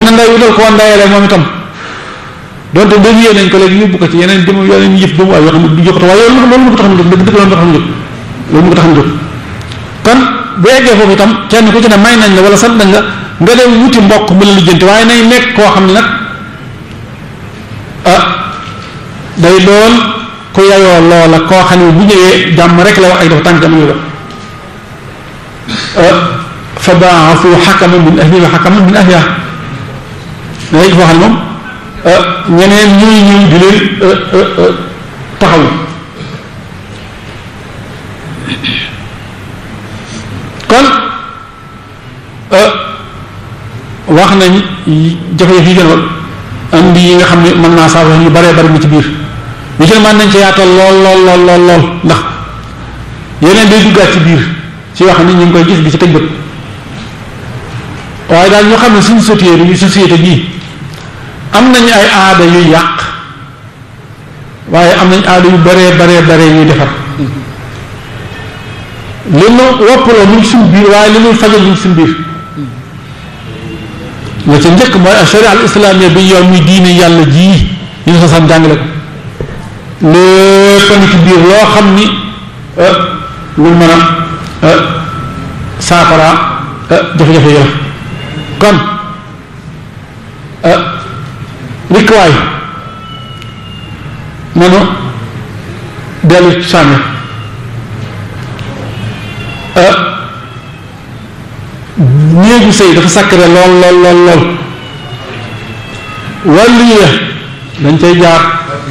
na nday wutal ko ndayale moom itam donte dévié nañ ko léegi yóbbu ko ci yeneen dem yeneen yëf doomu waay yoo xam ne du jokkatu waaye loolu loolu mu ko tax a jóg dëgg dëgg loolu mu ko tax a jóg loolu mu ko tax a jóg kon bu eggee foofu itam kenn ku ci ne may nañ la wala sant nañ la nga dem wuti mbokk mu la lijjanti waaye nay nekk koo xam ne nag ah day doon ku yayoo loola koo xam ne bu ñëwee jàmm rek la wax ak dafa tànk jamono la fa baaxu xakama min ahlihi wa xakama min ahliha day foo xam ne moom ñeneen ñuy ñëw di leen taxaw kon wax nañ jafe-jafe yi gën a andi yi nga xam ne mën naa saafara ñu baree bari mu ci biir ñu ci mën nañ ci yaatal lool lool lool lool lool ndax yeneen day duggaat ci biir ci wax ni ñu ngi koy gis di ci tëj bët waaye daal ñu xam ne suñu société bi société bii am nañu ay aada yuy yàq waaye am nañ aada yu baree baree baree yuy defar li nu woppaloo mu ngi suñu biir waaye li nuy fajal mu ngi suñu biir la ca njëkk mooy sharia al islamia bi yoon muy diine yàlla jii yi ñu sosam jàngale ko lépp a ci biir loo xam ni lu mën a saafara jafe-jafe yi la kon rikwaay nanu dellu sànni néegu sëy dafa sacré lool lool lool lool wàllu yi dañ cay jaar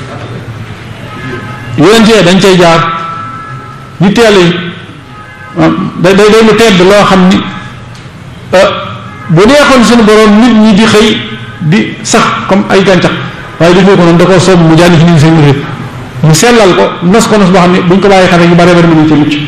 yonent yi dañ cay jaar ñu teel yi day day day lu tedd loo xam ni bu neexoon suñu borom nit ñi di xëy di sax comme ay gàncax waaye defoo ko noonu da koo soob mu jànni fi nit seen mbir mu sellal ko nos ko nos boo xam ne buñ ko bàyyi xale yu bare bari mën nañ ci mucc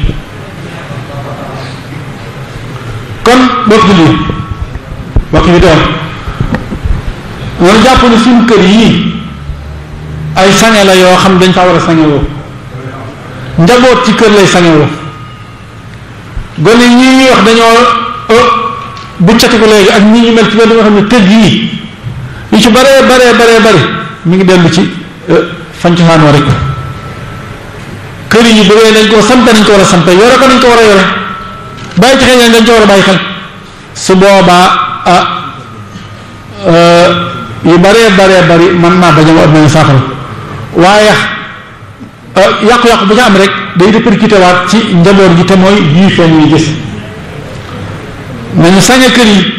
kon bokk lii bokk bi doon loolu jàpp ne suñu kër yii ay sange la yoo xam dañ faa war a sangewoo njaboot ci kër lay sangewoo gone ñi ñuy wax dañoo bu cati ko léegi ak ñi ñu mel ci benn nga xam ne kër yii yu ci baree baree baree bari mi ngi dellu ci fañ cosaanoo rek kër yi bu dee dañ koo sampe nañ ko war a sampe yore ko nañ ko war a yore bàyyi ci xel dañ ko war a bàyyi xel su boobaa ah yu baree baree bari mën naa bañ a am saafara waaye yàqu-yàqu bu ca am rek day répercuté waat ci njaboot gi te mooy yii feeñ yi gis nañu sañe kër yi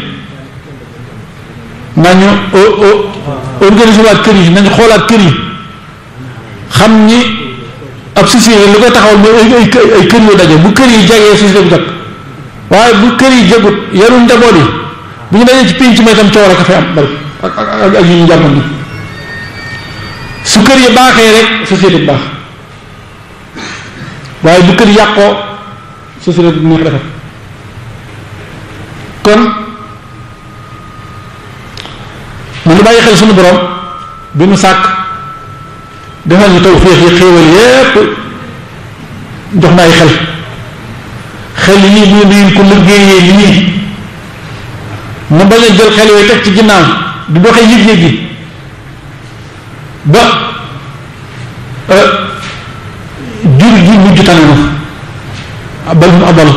nañu organiser waat kër yi nañu xoolaat kër yi xam ni ab société lu koy taxawal mooy ay ay kër yu daje bu kër yi jagee société bu jag waaye bu kër yi jagut yarul njaboot yi bu ñu dajee ci pénc may tam coow rek a fay am bari ak ak ak yu ñu jàppan ni su kër yi baaxee rek société bu baax waaye bu kër yàqoo société bu neex defar kon mu ngi bàyyi xel suñu borom bi mu sàkk defal ñu tawféex yi xéewal yépp jox na ay xel xel yii mu ne ko liggéeyee lii mu bañ a jël xel yooyu teg ci ginnaaw di doxee yëg-yëg yi ba jur gi mujj tane na bal hum adal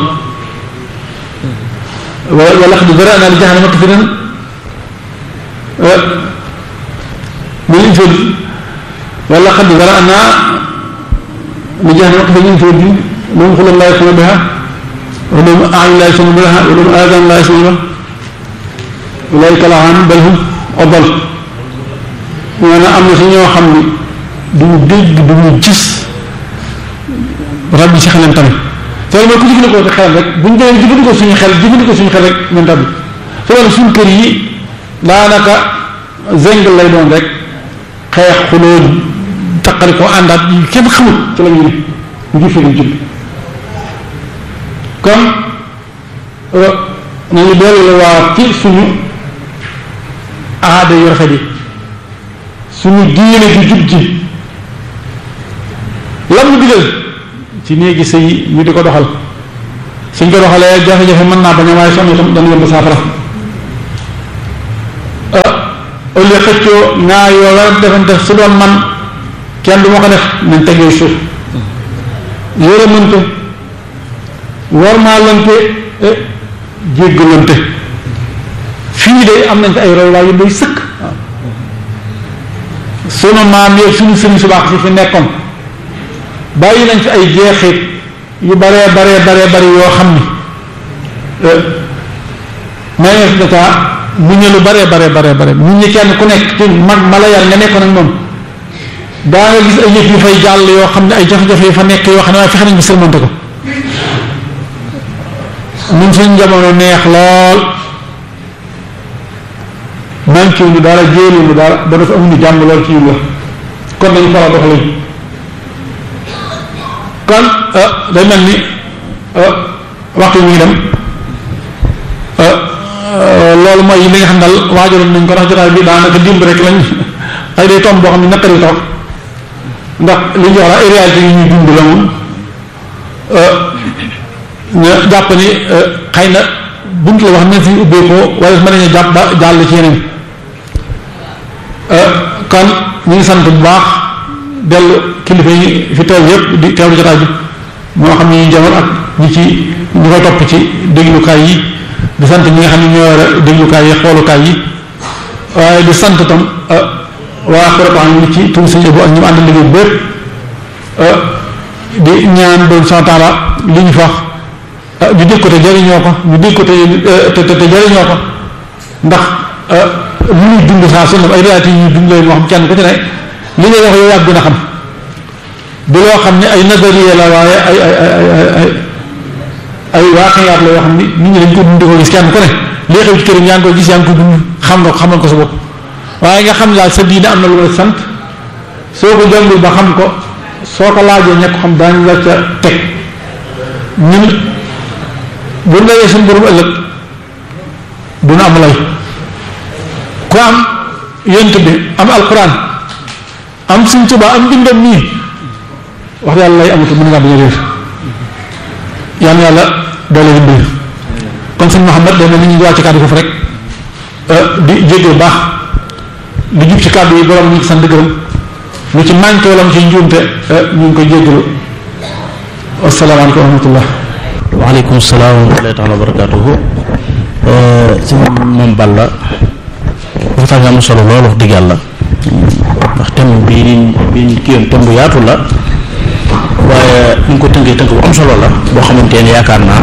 wala xad zara'na li jahannama kathiran min al-insi wala xad zara'na li jahannama kathiran min al-insi lahum qulubun la yafqahuna biha wa lahum a'yunun la yubsiruna biha wa lahum adhanun la yasma'una biha ulaa'ika al-'anuun bal hum adal nee na am na si ñoo xam ni duñu dégg duñu gis rab bi si xelam tamit te loolu mooy ku jëfandikoo sa xel rek bu ñu demee jëfandikoo suñu xel jëfandikoo suñu xel rek ñun tamit te loolu suñu kër yi daanaka zeng lay doon rek xeex xuloo taqali ko àndaat yi kenn xamul ci la ñu ne ngir fi ñu jënd kon nañu dellu waa ci suñu aada yu rafet yi suñu diine ju jub ji lam ñu digal ci néegi sëy ñu di ko doxal suñ ko doxalee jafe-jafe mën naa bañ a waaye sonn itam dana yomb saafara au lieu xëccoo ñaar yoo war defante su doon man kenn du ma ko def nañ tegee suuf yërëmante warmaalante jéggalante fii de am nañ fi ay royuwaay yu doy sëkk sunu maam yeeg suñu sëriñ su baax si fi nekkoon bàyyi nañ fi ay jeexit yu baree baree baree bari yoo xam ni mayees d'état mu ñu lu baree baree baree bare nit ñi kenn ku nekk ci mag ma la yar nga nekkoon ak moom daa nga gis ay yëf yu fay jàll yoo xam ne ay jafe-jafe yu fa nekk yoo xam ne waaye fexe nañ bi sërmante ko ñun suñ jamono neex lool manqué ñu dara jéelu ñu dara ba dafa amuñu jàmm lool ci yu la kon dañu fara doxalin kon day mel ni waxtu yi muy dem loolu mooy li nga xam dal waajaloon nañ ko ndax jotaay bi daanaka dimb rek lañ ay day tomb boo xam ne naqari toog ndax li ñu wax la ay réalité yi ñuy dund la moom ñu jàpp ni xëy na bunt la wax ne fi ubbeekoo wala mën nañu jàpp ba jàll ci yeneen kon ñu ngi sant bu baax dellu kilifa yi fi teew yëpp di teewlu jotaay bi moo xam ne ñu jamono ak ñi ci ñu koy topp ci déglukaay yi di sant ñi nga xam ne ñoo war a déglukaay yi xoolukaay yi waaye di sant tam waa Xurataan ñi ci tur sëñ Abo ak ñu ànd liggéey bépp di ñaan doon sant taala li ñu fax ñu dégg ko te jariñoo ko ñu dégg ko te te te jariñoo ko ndax lu ñuy dund saa su ne ay réalité yi ñuy dund leen wax kenn ku ci ne li ngay wax yow yaa gën a xam du loo xam ne ay nazariya la waaye ay ay ay ay ay ay waaqiyaat la yoo xam ni nit ñi dañ ko dund ko gis kenn ku ne lii xew ci këram yaa ngi koy gis yaa ngi koy dund xam nga ko xamal ko sa bopp waaye nga xam daal sa diine am na lu la sant soo ko jàngul ba xam ko soo ko laajee ñekk xam daañu la ca teg ñun bu ndawee suñu borom ëllëg duna am lay ku am yent bi am alquran am suñ Tuubaa am bindam nii wax yàlla lay amatu mën ngaa bañ a réer yal na yàlla doole dimbali kon sëñ Mouhamed day na ni ñu wàcc kàddu foofu rek di jéggee baax li jub ci kàddu yi borom ñu ngi sant gërëm lu ci manqué wala mu ci njuumte ñu ngi koy jéggalu asalaamaaleykum wa rahmatullah waaleykum salaam wa rahmatullahi taala wa barakatuhu si moom Balla waxtaan nga am solo loolu wax dëgg yàlla ndax thème bi bi kii yoon thème bu yaatu la waaye ni nga ko tënkee tënk bu am solo la boo xamante ne yaakaar naa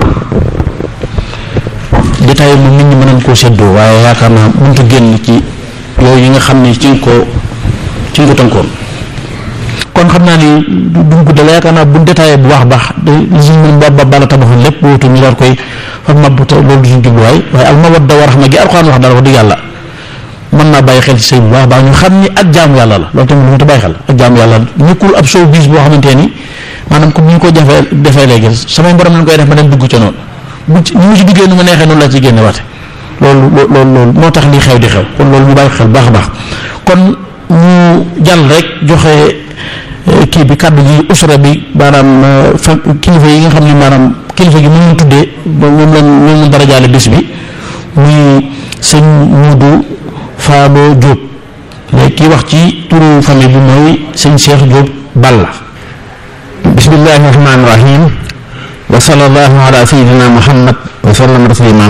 détail moom nit ñi mën nañ koo séddoo waaye yaakaar naa mënut a génn ci yooyu yi nga xam ne ci nga ko ci nga ko tënkoon kon xam naa ni duñ guddal yaakaar naa bu détaillé bu baax a baax li suñ mën ba ba bala tabaxoon lépp wóotu ñu daal koy fa mabbu te loolu du suñ jubluwaay waaye al mawadda wa rahma gi alxuraan wax daal wax dëgg yàlla mën naa bàyyi xel ci sëy bu baax baax ñu xam ni ak jaamu yàlla la loolu tamit lu mu ta bàyyi xel ak jaamu yàlla la nekkul ab show bis boo xamante ni maanaam comme ni ñu ko jafee defee léegi samay borom lañ koy def ma dem dugg ca noonu bu ci ñu ci duggee nu ma neexee noonu la ci génne waate loolu loolu loolu moo tax lii xew di xew kon loolu ñu bàyyi xel baax a baax kon ñu jàll rek joxe kii bi kàddu gi usra bi maanaam fa kilifa yi nga xam ne maanaam kilifa gi moom ñu tuddee moom lañ moom lañ dara jaale bis bi muy sëñ Muudu Faabo Diop léegi kii wax ci turu famille bi mooy sëñ Cheikh Diop Balla bismillahi rahmaani rahim wa sallallahu ala sayyidina muhammad wa sallam taslima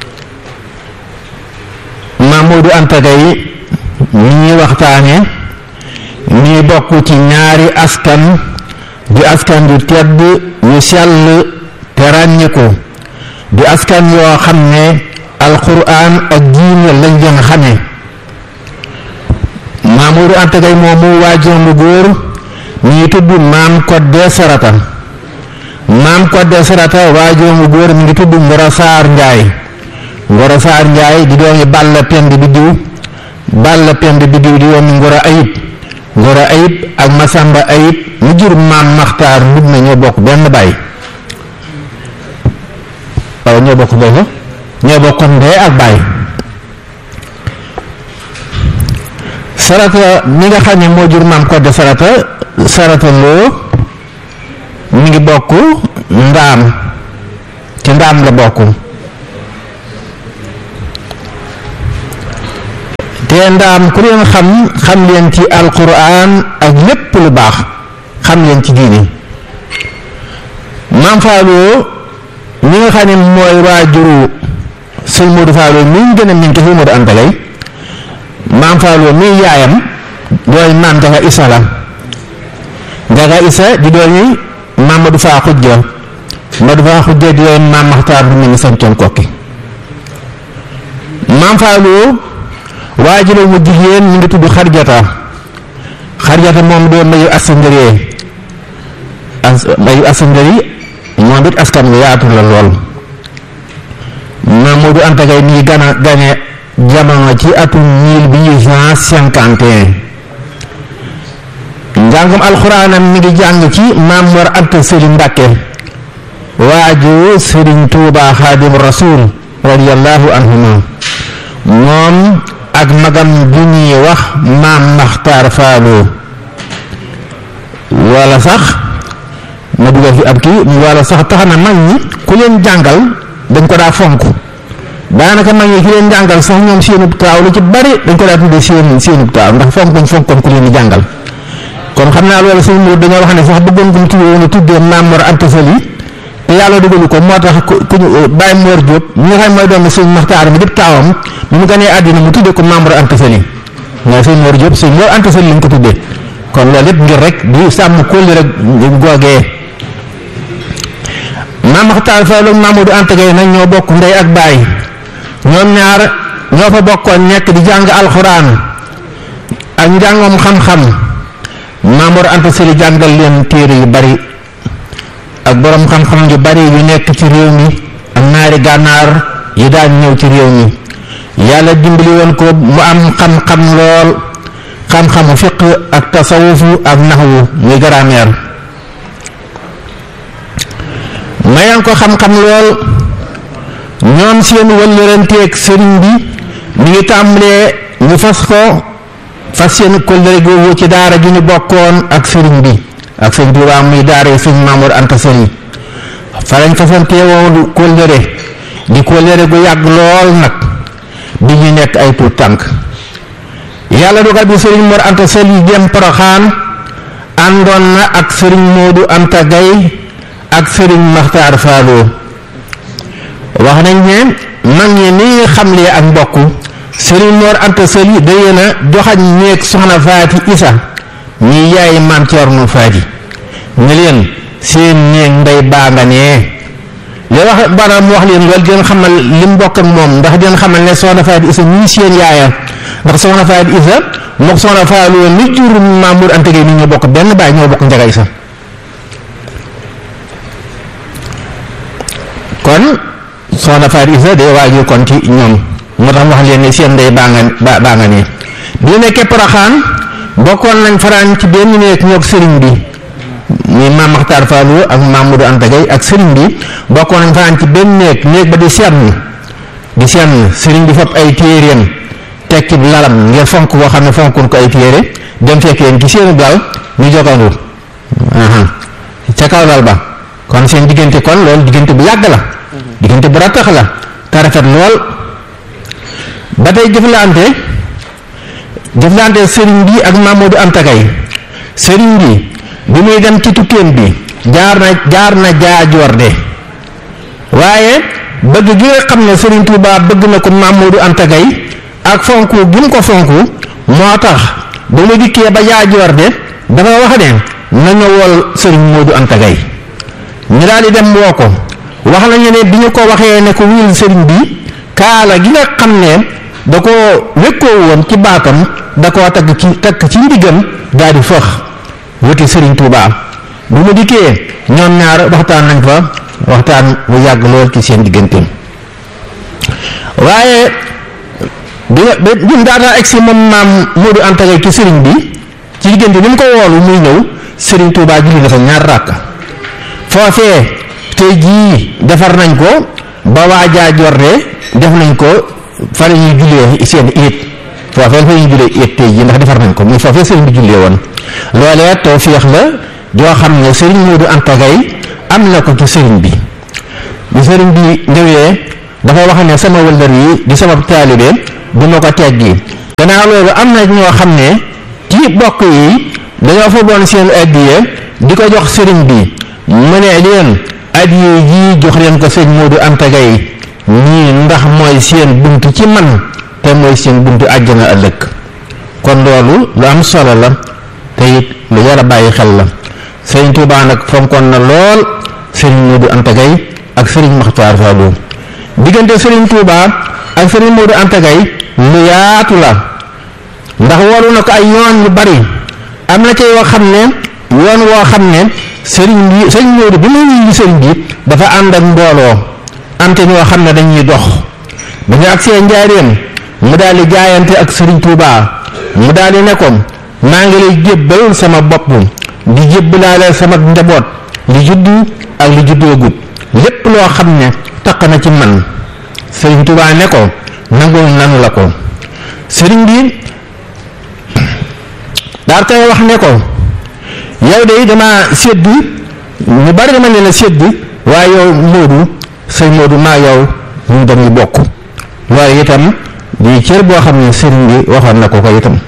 Mamadou Anta Gaye mi ñuy waxtaane ñuy bokk ci ñaari askan di askan yu tedd yu sell te ràññeeku di askan yoo xam ne alquran ak diine lañ gën a xamee Mamadou Anta Gaye moomu waajuram bu góor mi ngi tudd maam Kodde Sarata maam Kodde Sarata waajuram bu góor mi ngi tudd Ngoro Saar Njaay Ngoro Saar Njaay di doomi Balla Pend bi diw Balla Pend bi diw di doomi Ngoro Ayib Ngoro Ayib ak Masamba Ayib mu jur maam Maxtaar mbub na ñoo bokk benn baay waaw ñoo bokk boobu ñoo bokk ndey ak baay sarata mi nga xam ne moo jur maam Kodde sarata sarata loo mi ngi bokk ndaam ci ndaam la bokk te te ndaam ku leen xam xam leen ci alquran ak lépp lu baax xam leen ci diini maam Fallou ñi nga xam ne mooy waajuru sëñ Modou Fallou mi ñu gën a miin te sëñ Modou Anta Gaye maam Fallou mi yaayam dooy maam Njaga Isa la Njaga Isa di doomi Mamadou Faa Xujja Mamadou Faa Xujja di doomi maam Maxtaar bu mu ni santoon kokki maam Fallou waajuru mu jigéen mu ngi tudd Xarjata Xarjata moom doo mayu asangëree as mayu asangëri moom it askan wi yaatu la lool Mamadou Anta Gaye mi ngi gana gane jamono ci atum mille huit cent cinquante et un njàngum alxuraanam mi ngi jàng ci Maam Mor Anta Sëriñ Mbàkke waaju Sëriñ Tuuba Xaadim Rasuul radiyallahu anhuma moom ak magam ju ñuy wax Maam Maxtaar Faalu wala sax ma dugal fi ab kii wala sax tax na mag ñi ku leen jàngal dañ ko daa fonk daanaka mag ñi ki leen jàngal sax ñoom seenub taaw lu ci bari dañ ko daa tuddee seen seenub taaw ndax fonk dañ fonkoon ku leen di jàngal kon xam naa loolu sëñ Mourou dañoo wax ne sax bëggoon ko mu tuddee woon a tuddee Maam Mor Anta Sali te yàlla dugalu ko moo tax ku ñu Baye Mor Diop ñi nga xam mooy doomu sëñ Maxtaar mi dëpp taawam bi mu ganee àddina mu tuddee ko Maam Mor Anta Sali waaye sëñ Mor Diop sëñ Mor Anta Sali lañ ko tuddee kon loolu lépp ngir rek di sàmm kóolli rek googee Maam Maxtaar Fall ak Mamadou Anta Gaye nag ñoo bokk ndey ak baay ñoom ñaar ñoo fa bokkoon nekk di jàng alxuraan ak njàngam xam-xam Maamor Anta Sali jàngal leen téere yu bari ak boroom xam-xam yu bari yu nekk ci réew mi ak naari gànnaar yi daan ñëw ci réew mi yàlla dimbali woon ko mu am xam-xam lool xam-xamu fiq ak tasawufu ak naxwu muy grammaire mayan ko xam-xam lool ñoom seen wëllëranteeg sëriñ bi mi ngi tàmbalee ñu fas ko fas seen kóllëre googu ci daara ju ñu bokkoon ak sëriñ bi ak sëñ Tuubaa muy daara yi sëñ Mamour Anta Sali fa lañ fasantee woon kóllëre di kóllëre gu yàgg lool nag bi ñu nekk ay tuut tànk yàlla dogal bi sëriñ Mor Anta Sali dem Poroxaan àndoon na ak sëriñ Moodu Anta Gaye ak sëriñ Maxtaar Faaloo wax nañ ne mag ñi ni ñu xamlee ak mbokk sëriñ Mor Anta Sali daye na joxañ néeg soxna Faati Isa ñi yaay maam Ceerno Faati ne leen seen néeg ndey baa nga nee li wax baraam wax leen loolu dina xamal li mu bokk ak moom ndax dina xamal ne soxna Faati Isa ñii seen yaaya ndax soxna Faati Isa mook soxna Faaloo mi jur Mamour Anta Gaye ni ñu bokk benn baay ñoo bokk Njaga Isa kon soxna Faat Isa day waajur kon ci ñoom moo tax wax leen ne seen ndey baa nga ba baa nga nii bi nekkee Poroxaan bokkoon nañ faraan ci benn néeg ñoog sëriñ bi muy maam Maxtaar Faalu ak Mamadou Anta Gaye ak sëriñ bi bokkoon nañ faraan ci benn néeg néeg ba di senn di senn sëriñ bi fab ay téeréem tekki lalam ngir fonk boo xam ne fonkun ko ay téere dem fekk leen ci seenu dal ñu jogandu ca kaw dal ba kon seen diggante kon loolu diggante bu yàgg la diggante bu rattax la te rafet lool ba tey jëflante jëflante sëriñ bi ak Mamadou Anta Gaye sëriñ bi bi muy dem ci tukkeem bi jaar na jaar na jaajoor de waaye bëgg gi nga xam ne sëriñ Touba bëgg na ko Mamadou Anta Gaye ak fonku gi mu ko fonku moo tax ba mu dikkee ba jaajoor de dafa wax ne na ñëwal sëriñ Modou Anta Gaye ñu daal di dem woo ko wax nañu ne bi ñu ko waxee ne ko wuyul sëriñ bi kaala gi nga xam ne da ko wékkoo woon ci baatam da koo tagg ci takk ci ndiggam daal di fëx wuti sëriñ Touba bu mu dikkee ñoom ñaar waxtaan nañ fa waxtaan bu yàgg lool ci seen diggante waaye bi bi bi mu daataa egsi moom maam Modou Anta Gaye ci sëriñ bi ci diggante bi mu ko woolu muy ñëw sëriñ Touba julli dafa ñaar ràkk foofee tey jii defar nañ ko ba waajaa jorde def nañ ko fa la ñuy jullee seen iit foofee fa ñuy jullee iit tey jii ndax defar nañ ko muy foofee sëriñ bi jullee woon loolee tawféex la joo xam ne sëriñ Modou Anta Gaye am na ko ci sëriñ bi bi sëriñ bi ñëwee dafa wax ne sama wëllër yi di sama taalibe du ma ko teggi gannaaw loolu am na ñoo xam ne ci bokk yi dañoo fa boon seen addiye di ko jox sëriñ bi mu ne leen addiye ji jox leen ko sëñ Moodu Anta Gaye ñii ndax mooy seen bunt ci man te mooy seen buntu àjjana ëllëg kon loolu lu am solo la te it lu war a bàyyi xel la sëriñ Tuubaa nag fonkoon na lool sëriñ Moodu Anta Gaye ak sëriñ Maxtaar Faalu diggante sëriñ Tuubaa ak sëriñ Moodu Anta Gaye lu yaatu la ndax waru na ko ay yoon yu bari am na ci yoo xam ne yoon woo xam ne sëriñ bi sëriñ Moodu bi muy wuyu sëriñ bi dafa ànd ak mbooloo am te ñoo xam ne dañuy dox ba ñu agsee njaareem mu daal di jaayante ak sëriñ Tuubaa mu daal di ne ko maa ngi lay jébbal sama bopp di jébbalaale sama njaboot li juddu ak li juddoogut lépp loo xam ne taq na ci man sëriñ Tuubaa ne ko nangul nanu la ko sëriñ bi daal koy wax ne ko yow de dama sédd ñu bari dama leen a sédd waaye yow Moodu sëñ Moodu maa yow ñu dañuy bokk loolu itam di cër boo xam ne sëriñ bi waxoon na ko ko itam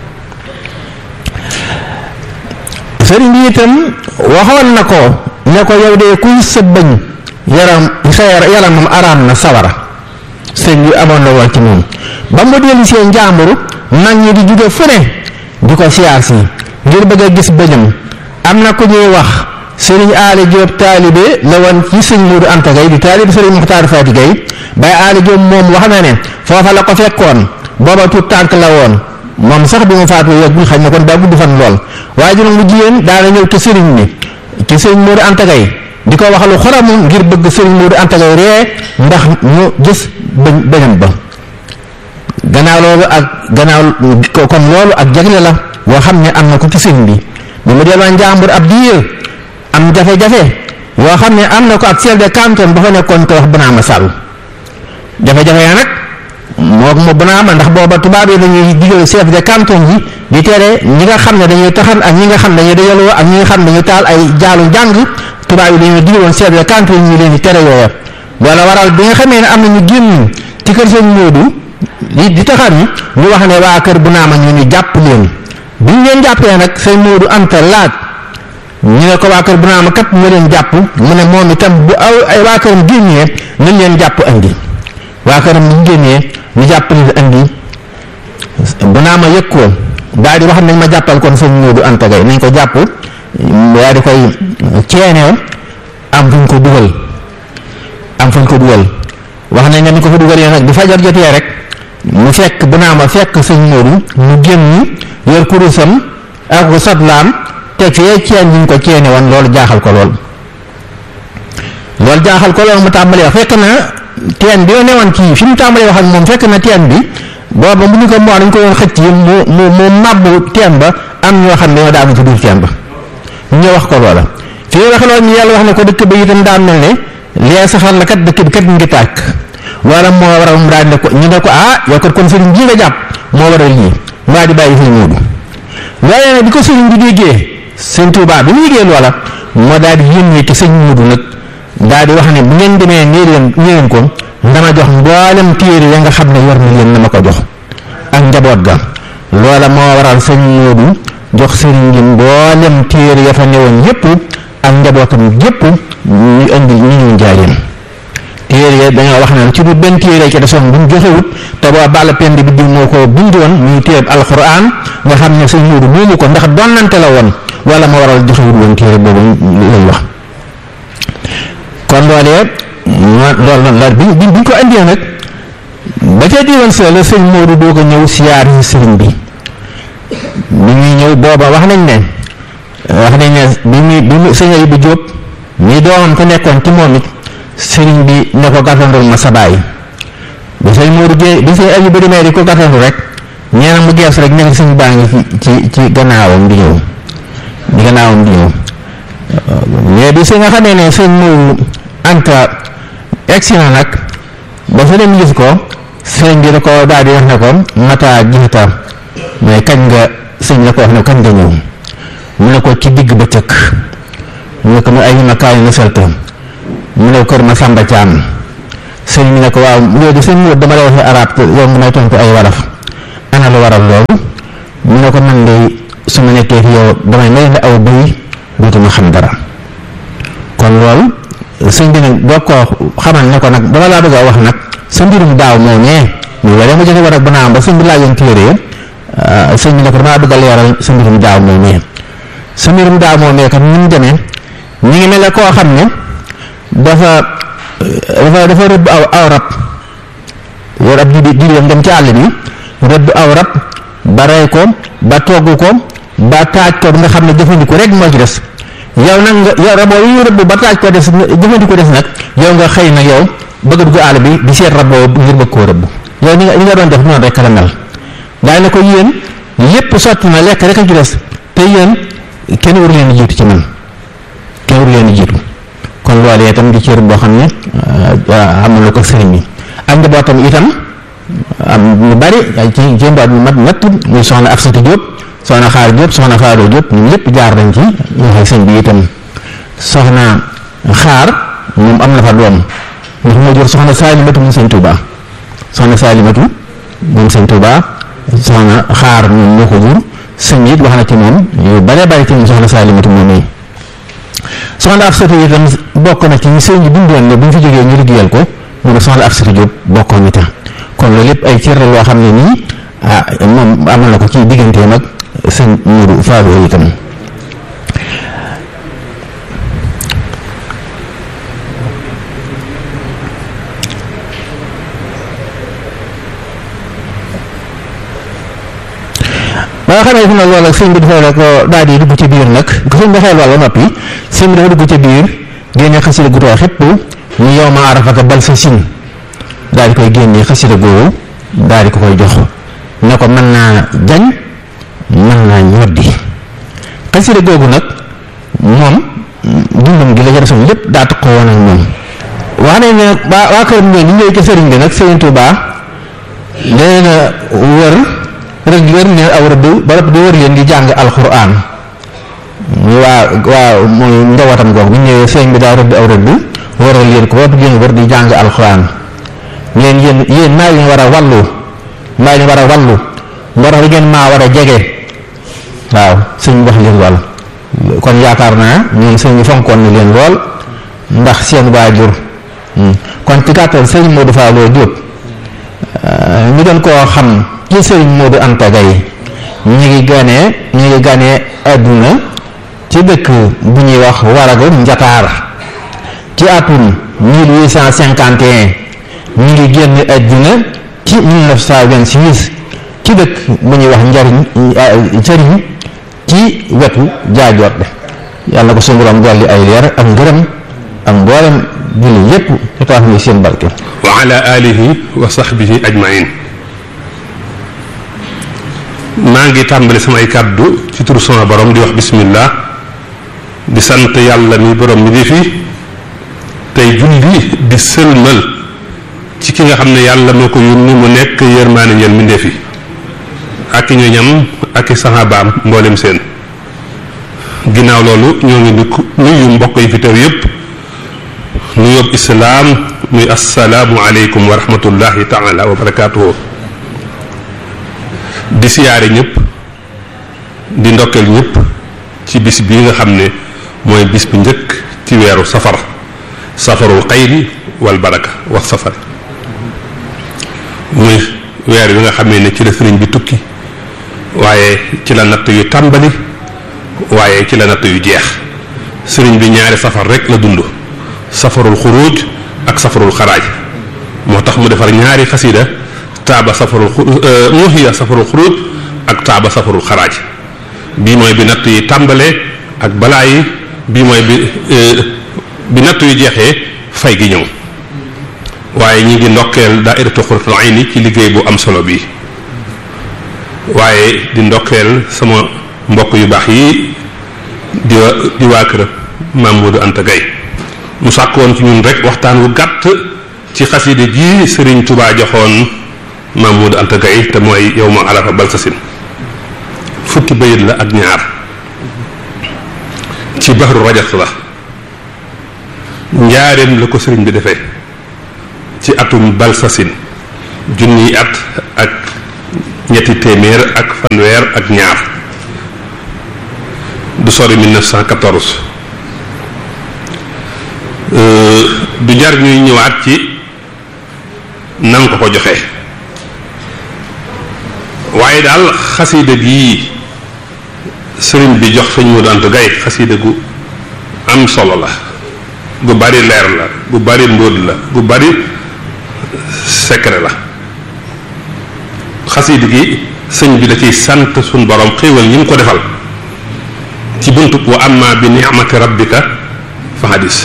sëriñ bi itam waxoon na ko ne ko yow de kuy sa bëñ yaram sa yaramam araam na sawara sëriñ bi amoon na woon ci moom ba mu dellu seen njàmbur mag ñi di jóge fu ne di ko siyaar si ngir bëgg a gis bëñam am na ku ñuy wax sëriñ aali Jóob taalibe la woon ci sëñ Moodu Anta Gay di taalibe sëriñ Muxtaar Faati Gay bay aali Jóob moom wax na ne foofa la ko fekkoon booba tuut tànk la woon moom sax bi mu faatu yàggul xañ na kon daa gudd fan lool waaye juróom bu jigéen daana ñëw ci sëriñ bi ci sëriñ Moodu Anta Gay di ko wax lu xoramu ngir bëgg sëriñ Moodu Anta Gay ree ndax ñu gis bëñ bëñam ba gannaaw loolu ak gannaaw kon loolu ak jagle la yoo xam ne am na ko ci sëriñ bi bi mu delloo njàmbur ab diir am jafe-jafe yoo xam ne am na ko ak chef de canton ba fa nekkoon ko wax Bounama Sall jafe-jafe ya nag moo mo Bounama ndax booba tubaab yi dañuy digal chef de canton yi di tere ñi nga xam ne dañuy taxan ak ñi nga xam ne dañuy dajaloo ak ñi nga xam ne dañuy taal ay jaalu jàng tubaab yi dañuy digaloon chef de canton yi ñu leen di tere yooya wala waral bi nga xamee ne am na ñu génn ci kër sëñ Moodu di di taxan yi ñu wax ne waa kër Bounama ñu ni jàpp leen bi ñu leen jàppee nag sëñ Moodu Anta laaj ñu ne ko waa kër Bounama kat ñu leen jàpp mu ne moom itam bu aw ay waa këram génnee nañ leen jàpp andi waa këram ñu génnee ñu jàpp leen andi Bounama yëg ko daal di wax nañ ma jàppal kon sëñ Moodu Anta Gay nañ ko jàpp daal di koy ceenee am fuñ ko dugal am fuñ ko dugal wax nañ ne ni ko fa dugalee nag bi fajar jotee rek mu fekk Bounama fekk sëñ Moodu mu génn yor kurusam ak satlaam teg fee ceen ñu ko ceene woon loolu jaaxal ko lool loolu jaaxal ko loolu mu tàmbalee wax fekk na teen bi ne woon kii fi mu tàmbalee wax ak moom fekk na teen bi booba mu ñu ko moo dañ ko doon xëcc yi mu mu mu màbbu teen ba am ñoo xam ne ñoo daanu ci biir teen ba ñu wax ko loola fi wax loolu ñu yàlla wax ne ko dëkk ba itam daa mel ne lee safar la kat dëkk bi kat ngi tàkk wala moo waral mu daal ne ko ñu ne ko ah yow kat kon sëriñ bii nga jàpp moo waral lii mu daal di bàyyi sëñ Moodu waaye nag di ko sëriñ bi déggee sëñ Tuubaa bi mu yëgee loola moo daal di yónnee ci sëñ Moodu nag daal di wax ne bu ngeen demee nii leen nii leen ko dama jox mboolem téere ya nga xam ne yor na leen na ma ko jox ak njaboot ga loola moo waral sëñ Moodu jox sëriñ bi mboolem téere ya fa newoon yépp ak njabootam yépp ñu indi ñu ñëw njaareem téere ya dañoo wax ne ci du benn téere ci desoon bu mu joxewut te boo bàll pend bi di moo ko bindoon muy téere alxuraan nga xam ne sëñ Moodu moomu ko ndax donnante la woon wala ma waral joxewut woon téere boobu lañ wax kon loolee loolu la bi bi ñu ko andee nag ba ca diiwan sa la sëñ Moodu doo ko ñëw siyaar si sëriñ bi bi ñuy ñëw booba wax nañ ne wax nañ ne bi muy bi mu sëñ Ayibu Jóob ñi doomam ko nekkoon ci moom it sëriñ bi ne ko gàttandul ma sa baay bi sëñ Moodu gée bi sëñ Ayibu demee di ko gàttandu rek ñeena mu gees rek nekk sëñ baa ngi ci ci gannaawam di ñëw di gannaawam di ñëw mais bi si nga xamee ne sëñ Moodu Anta egsi na nag ba fa dem gis ko sëñ bi da ko daal di wax ne ko mata jiita mais kañ nga sëñ la ko wax ne kañ nga ñëw mu ne ko ci digg ba cëkk mu ne ko mu ay ma kaay na salte mu ne ko kër ma sàmba caam sëñ bi ne ko waaw léegi sëñ Moodu dama lay waxee arab te yow mu may tontu ay waraf ana lu waral loolu mu ne ko man de su ma nekkee fi yow damay mel ne aw bëy dootuma xam dara kon loolu sëñ bi nag boo ko xamal ne ko nag dama laa bëgg a wax nag sa mbirum daaw moo ñee muy waree ma joxe war ak bu naam ba sëñ bi laajoon téere ya sëñ bi ne ko damaa bëgg a leeral sa mbirum daaw moo ñee sa mbirum daaw moo ñee kat ni mu demee ñu ngi mel ne koo xam ne dafa dafa dafa rëbb aw aw rab yor ab jibi jibi dem ci àll bi rëbb aw rab ba rey ko ba togg ko ba taaj ko nga xam ne jëfandiku rek moo ci des yow nag nga yow raboo yi rëbb ba taaj ko des jëfandiku des nag yow nga xëy na yow bëgg dugg àll bi di seet raboo ngir bëgg koo rëbb yow ni nga ni nga doon def noonu rek la mel daay na ko yéen lépp sotti na lekk rek a ci des te yéen kenn waru leen jiitu ci man kenn waru leen jiitu kon loolu itam di cër boo xam ne am na ko sëriñ bi ak njabootam itam am ñu bari ci ci mbaat mu mat ñett muy soxna Afsatu Diop soxna Xaar Diop soxna Faado Diop ñun ñëpp jaar nañ ci ñu xay sëñ bi itam soxna Xaar moom am na fa doom ndax moo jur soxna Saalimatu moom sëñ Touba soxna Saalimatu moom sëñ Touba soxna Xaar moom moo ko jur sëñ it wax na ci moom yu bare bari ci moom soxna Saalimatu moom yi soxna Afsatu itam bokk na ci ñi sëñ bi bindoon ne bu ñu fi jógee ñu liggéeyal ko mu ne soxna Afsatu Diop bokkoon itam kon loolu lépp ay cër la loo xam ne nii ah moom amal na ko ci digganteem ak sëñ Mourou Fallou itam ba nga xamee fi nag loolu ak sëñ bi dafa ko daal di dugg ci biir nag sëñ bi xel wàlla noppi sëñ bi dafa dugg ci biir génne xasida gu too xépp ñu yow ma arafata bal sa sin daal di koy génne xasida googu daal di ko koy jox ne ko mën naa jañ mën naa ñoddi xasida googu nag moom dundam gi la ca desoon lépp daa taxoo woon ak moom wax nañ ne waa waa kër ñoom ñu ñëw ci sëriñ bi nag sëriñ Tuubaa nee na wër rek wër ne aw rëdd ba rëbb di wër leen di jàng alxuraan waa waa mooy njabootam googu bu ñëwee sëriñ bi daa rëdd aw rëdd wëral leen ko ba génn wër di jàng alxuraan leen yéen yéen maa leen war a wallu maa leen war a wallu moo tax ngeen maa war a jege waaw sëñ wax leen wàll kon yaakaar naa ñoom sëñ bi fonkoon na leen lool ndax seen waajur kon ci gàttal sëñ Modou Fallou Diop ñu doon koo xam ci sëñ Modou Anta Gaye ñu ngi ganee ñu ngi ganee àdduna ci dëkk bu ñuy wax waragu njataar ci atum 1851 ñu ngi génn àdduna ci 1926 ci dëkk bu ñuy wax njariñ sëriñ ci wetu jaajoor de yàlla ko suñu borom dolli ay leer ak ngërëm ak mboolem julli yépp te tax ni seen barke wa ala alihi wa sahbihi ajmain maa ngi tàmbali samay kàddu ci turu sama borom di wax bismillah di sant yàlla mi borom mi di fi tey julli di sëlmal ci ki nga xam ne yàlla moo ko yónni mu nekk yërmaane ñeel mbindeef yi ak i ñoñam ak i saxaabaam mboolem seen ginnaaw loolu ñoo ngi nuyu mbokk yi fi teew yépp nu yób islaam muy assalaamu aleykum wa rahmatullahi taala wa barakaatuhu di siyaare ñëpp di ndokkeel ñëpp ci bis bii nga xam ne mooy bis bu njëkk ci weeru safar safarul xayri wal baraka wax safar muy weer bi nga xamee ne ci la sëriñ bi tukki waaye ci la natt yu tàmbali waaye ci la natt yu jeex sëriñ bi ñaari safar rek la dund safarul xuruj ak safarul xaraaj moo tax mu defar ñaari xasida taaba safarul muhiya safarul xuruj ak taaba safarul xaraaj bii mooy bi natt yi tàmbalee ak balaa yi bii mooy bi bi natt yu jeexee fay gi ñëw waaye ñi ngi ndokkeel daairatu Qurratul Ayni ci liggéey bu am solo bi waaye di ndokkeel sama mbokk yu baax yi di wa di waa kër Maam Modou Anta Gaye mu sàkk woon ci ñun rek waxtaan wu gàtt ci xaside ji Sëriñ Tubaa joxoon Maam Modou Anta Gaye te mooy yow ma arafa balsasin fukki bayit la ak ñaar ci baxru rajat la njaareem la ko sëriñ bi defee ci atum balsasin junniy at ak ñetti téeméer ak fanweer ak ñaar du sori 1914 du jar ñuy ñëwaat ci nan ko ko joxe waaye daal xasida gi sëriñ bi jox sëñ Modou Anta Gaye xasida gu am solo la gu bari leer la gu bari mbóot la gu bari secret la xasida gi sëñ bi da ciy sant suñ borom xéewal ñi mu ko defal ci buntu wa amma bi ni'mati rabbika fa hadis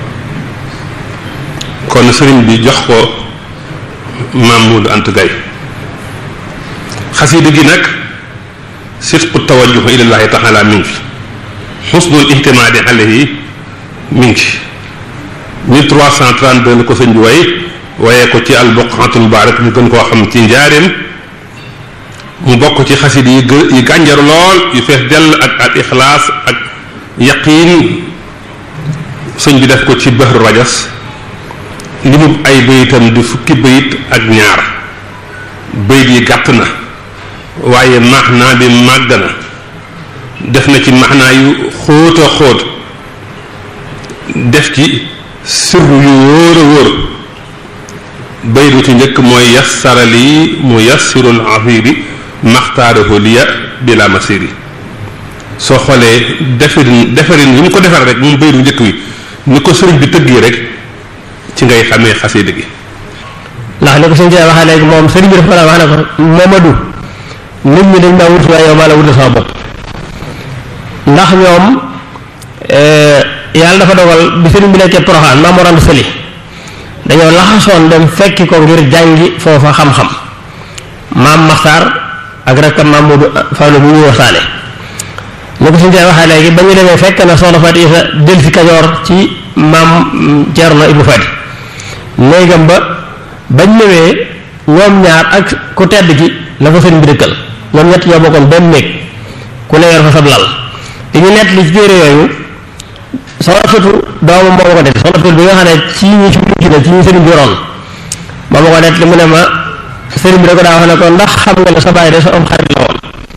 kon sëriñ bi jox ko maam Modou Anta Gaye xasida gi nag sidqu tawajjuh ilallahi taala mi ngi fi xusnul ihtimaadi alayhi mi ngi ci 1332 la ko sëñ bi way waaye ko ci albuqatul mubarak ñu gën koo xam ci njaareem mu bokk ci xasida yi gë yi gànjar lool yu fees dell ak al ixlaas ak yaqiin sëñ bi def ko ci bahru rajas li mu ay bayitam di fukki bayit ak ñaar bayit yi gàtt na waaye maxnaa bi màgg na def na ci maxnaa yu xóot a xóot def ci sirru yu wóor a wóor bayit wu ci njëkk mooy yassara lii mu yassirul afiri maxtaarahu liya bila masiri soo xoolee defarin defarin yi mu ko defar rek moom bayit wu njëkk wi ni ko sëriñ bi tëggee rek ci ngay xamee xasida gi ndax ni ko sëñ Tuubaa waxee léegi moom sëriñ bi dafa ko wax ne ko Momadou nit ñi dañ maa wut waaye yow maa la wutal sama bopp ndax ñoom yàlla dafa dogal bi sëriñ bi nekkee Poroxaan maa moo rand sëli dañoo laxasoon dem fekki ko ngir jàngi foofa xam-xam maam Maxtaar ak rakkam maam Moodu Fallu bu ñuy waxtaane ni ko sëñ Tuubaa waxee léegi ba ñu demee fekk na soxna Faati Isa del fi Kajoor ci maam Ceerno Ibnu Faati néegam ba bañ ñëwee ñoom ñaar ak ku tedd ki la fa sëriñ bi dëkkal ñoom ñett ñoo bokkoon benn néeg ku ne yor fa sab lal di ñu nett li ci téere yooyu soxna sutu doomu moo ma ko nett soxna sutu bi nga xam ne ci ñi ci mujj na ci ñi sëriñ bi yoroon moo ma ko nett li mu ne ma sëriñ bi da ko daa wax ne ko ndax xam nga ne sa bàyyi de sa am xarit la woon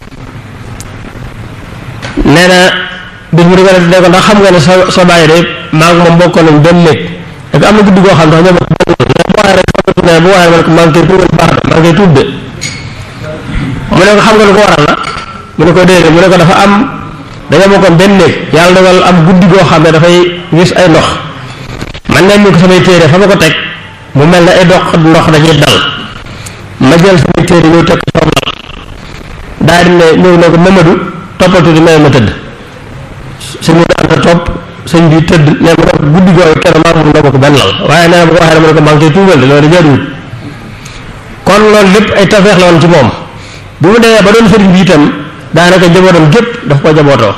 nee na bis mu di ko nett ne ko ndax xam nga ne sa sa bàyyi de maa ngi moom bokkoon nañ benn néeg da ko am na guddi goo xam ne ñoo bokk benn néeg bu waxee rek ne bu waxee ma ne ko maa ngi koy tuubal baax de maa ngi koy tuub de mu ne ko xam nga lu ko waral la mu ne ko déedéet mu ne ko dafa am dañoo bokkoon benn néeg yàlla dogal am guddi goo xam ne dafay gis ay ndox man ne ñu ko samay téere fa ma ko teg mu mel ne ay dox ndox dañuy dal ma jël samay téere ñëw teg ko sama lal daal di ne ñëw ne ko Mamadou toppatu di may ma tëdd sëñ bi daanta topp sëñ bi tëdd ne ma ko guddi googu kenn maa moom ko benn lal waaye nee na bu ko waxee dama ne ko maa ngi koy tuubal de loolu jaaduwut kon loolu lépp ay tafeex la woon ci moom bi mu demee ba doon sëriñ bi itam daanaka njabootam gépp daf ko jabootoo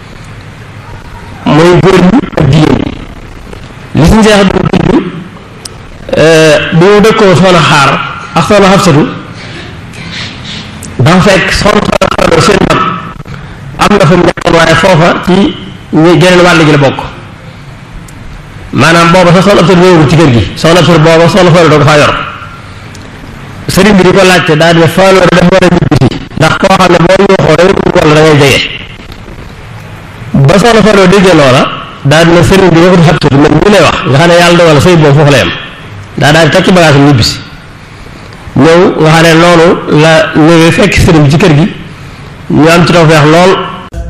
mooy góor ñi ak jigéen ñi li si njeex bi tudd bi mu dëkkoo soxna xaar ak soxna xabsatu dafa fekk soxna soxna seen mag am na fa mu nekkoon waaye foofa ci ñi geneen wàll gi la bokk maanaam booba sax soxna xabsatu ñëwul ci kër gi soxna xabsatu booba soxna Fallu doo ko faa yor sëriñ bi di ko laajte daal di ne Fallu dafa war a ñibbisi ndax koo xam ne boo yuuxoo day wala da ngay jege ba soxna Fallu déggee loola daal di ne sëriñ bi waxut xabsatu man ñu lay wax nga xam ne yàlla dogal sëy boobu foofu la yem daa daal di takki bagage am ñibbisi ñëw nga xam ne loolu la ñëwee fekk sëriñ bi ci kër gi ñu am ci tawfeex lool